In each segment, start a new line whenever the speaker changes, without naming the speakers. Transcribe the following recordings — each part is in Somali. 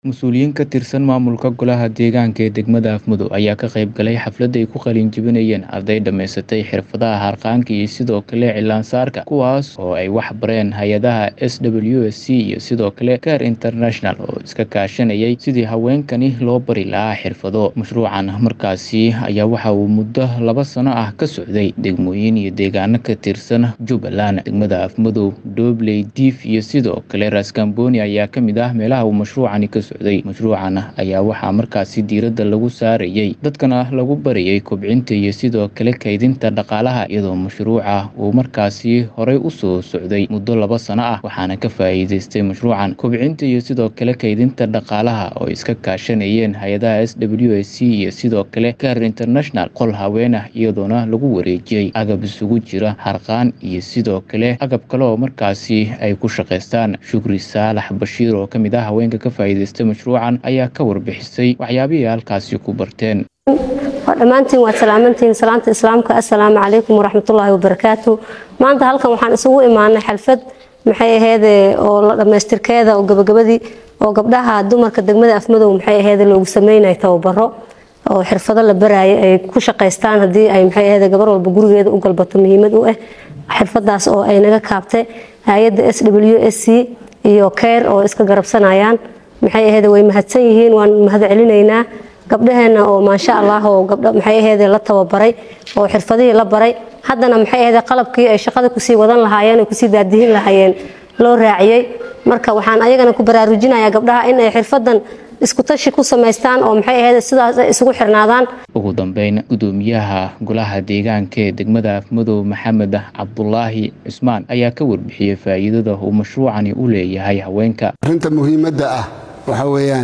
Mas'uuliyiin ka tirsan maamulka Golaha Deegaanka ee degmada Afmudug ayaa ka qayb galay xaflad ay ku qalin jebinayeen arday dhammaysatay xirfadaha harqaanka iyo sidoo kale cilaan-saarka, kuwaas oo ay wax bareen hay'adaha SWSC iyo sidoo kale CARE International oo iska kaashanayay sidii haweenkani loo bari lahaa xirfado. Mashruucan markaasi ayaa waxa uu muddo laba sano ah ka socday degmooyin iyo deegaano ka tirsan Jubbaland. Degmada Afmudug, Doobley, Diif iyo sidoo kale Raaskambooni ayaa ka mid ah meelaha uu mashruucani ka socday. Mashruucan ayaa waxaa markaasi diiradda lagu saarayay dadkana lagu barayay kobcinta iyo sidoo kale kaydinta dhaqaalaha iyadoo mashruuca uu markaasi horey u soo socday muddo laba sano ah waxaana ka faa'iidaystay mashruucan kobcinta iyo sidoo kale kaydinta dhaqaalaha oo iska kaashanayeen hay'adaha SWSC iyo sidoo kale CARE International qol haween ah iyadoona lagu wareejiyay agab isugu jira harqaan iyo sidoo kale agab kale oo markaasi ay ku shaqaystaan. Shukri Saalax Bashiir oo ka mid ah haweenka ka faa'iidaystay mashruucan ayaa ka warbixisay waxyaabihii ay halkaasi ku barteen.
dhammaantiin waad salaamantihiin salaanta islaamka assalaamu calaykum waraxmatullaahi wabarakaatu maanta halkan waxaan isugu imaanay xalfad maxay aheede oo la dhammaystirkeeda oo gabagabadii oo gabdhaha dumarka degmada afmadow maxay aheede loogu sameynaya tababaro oo xirfado la baraayo ay ku shaqaystaan haddii ay maxay aheede gabar walba gurigeeda u galbato muhiimad u ah xirfadaas oo ay naga kaabtay hay-adda s w s c iyo care oo iska garabsanayaan maxay aheede way mahadsan yihiin waan mahad celinaynaa gabdhaheena oo maasha allah oo gabdha maxay aheede la tababaray oo xirfadihii la baray haddana maxay aheede qalabkii ay shaqada kusii wadan lahaayeen ay kusii daadihin lahaayeen loo raaciyey marka waxaan ayagana ku baraarujinayaa gabdhaha in ay xirfadan isku tashi ku samaystaan oo maxay aheede sidaas ay isugu xirnaadaan
ugu dambeyn gudoomiyaha golaha deegaanka ee degmada afmadow maxamed cabdulaahi cusmaan ayaa ka warbixiyey faa'iidada uu mashruucani u leeyahay haweenka
arrinta muhiimadda ah waxaa weeyaan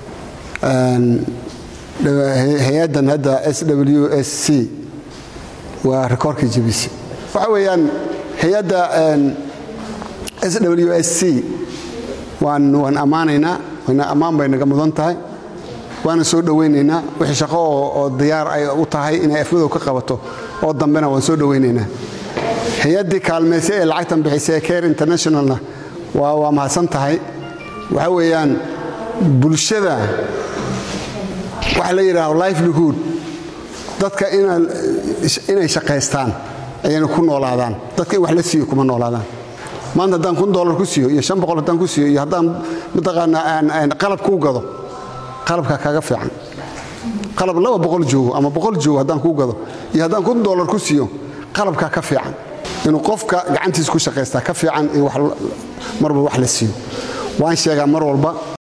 hay-addan hadda s w s c waa rikoorkii jebisi waxa weeyaan hay-adda s w s c waan waan ammaanaynaa ammaan bay naga mudan tahay waana soo dhowaynaynaa wixii shaqo oo diyaar ay u tahay inay afmadow ka qabato oo dambena waan soo dhowaynaynaa hay-addii kaalmayse ee lacagtan bixisay ee care internationalna waa waa mahadsan tahay waxa weeyaan bulshada waxa la yidhaaho livelihood dadka inay shaqaystaan ayayna ku noolaadaan dadka in wax la siiyo kuma noolaadaan maanta haddaan kun dolar ku siiyo iyo shan boqol haddaan ku siiyo iyo haddaan mataqaanaa qalab kuu gado qalabka kaga fiican qalab laba boqol joogo ama boqol joogo haddaan kuu gado iyo haddaan kun dolar ku siiyo qalabkaa ka fiican inuu qofka gacantiisa ku shaqaystaa ka fiican in marba wax la siiyo waan sheegaa mar walba